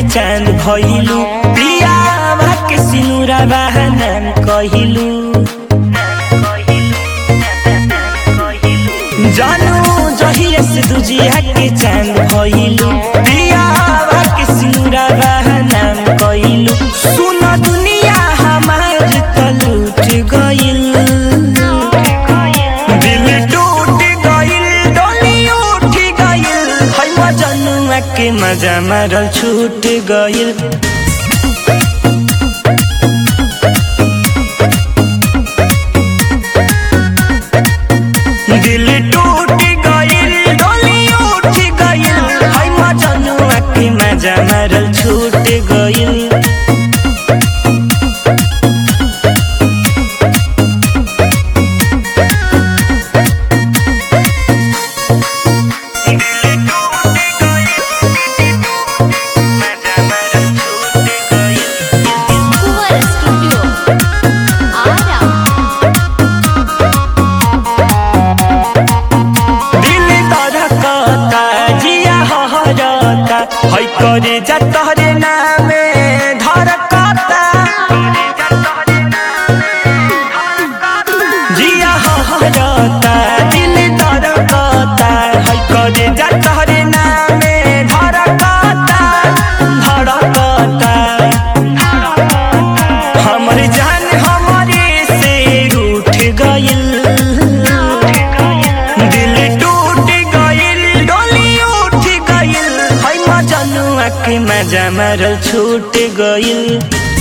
चांद भइलू पियावा के सिनुरा बहानाम कहिलू जानू जहिया से दुजिया के चांद भइलू पियावा के सिनुरा बहानाम कहिलू सुन दुनिया हमार त लूट गइल दिल टूट गइल डोली उठ गइल है मजनुआ के मजा मारल छूट गइल दिल टूट गइल डोली उठ गइल है मजनुआ के मजा मारल छूट गइल Cuba Studio. Ara. दिल धड़कता जिया हहरता है करे जा तोहरे नामे धड़कता जिया हहरता दिल धड़कता है करे जा तोहरे नामे धड़कता धड़कता हमर जान हमरे से रूठ गइल दिल टूट गइल डोली उठ गइल है मजनुआ के मजा मारल छूट गइल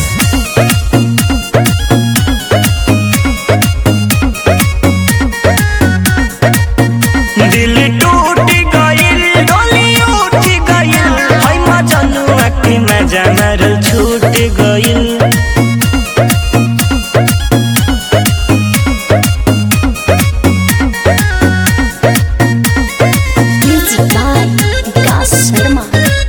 दिल टूट गइल डोली उठ गइल है मजनुआ के मजा मारल छूट गइल Music by Vikas Sharma.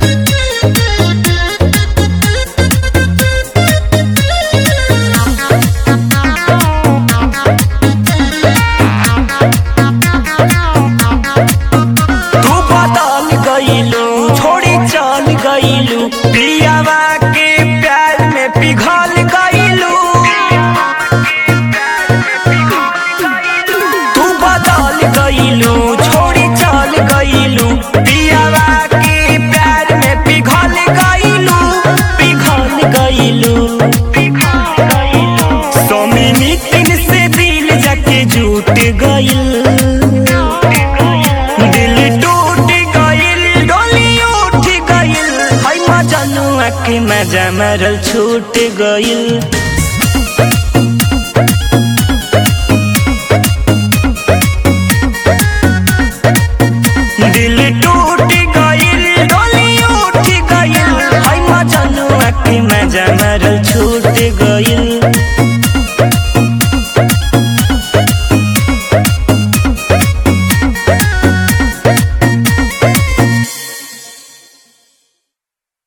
तू बदल गइलू छोड़ी चल गइलू पियावा के प्यार में पिघल गइलू तू बदल गइलू छोड़ी चल गइलू पियावा के प्यार में पिघल गइलू पिघल गइलू सोमिनी तीन से दिल जाके जुट गइल दिल टूट गइल डोली उठ गइल है मजनुआ के मजा मारल छूट गइल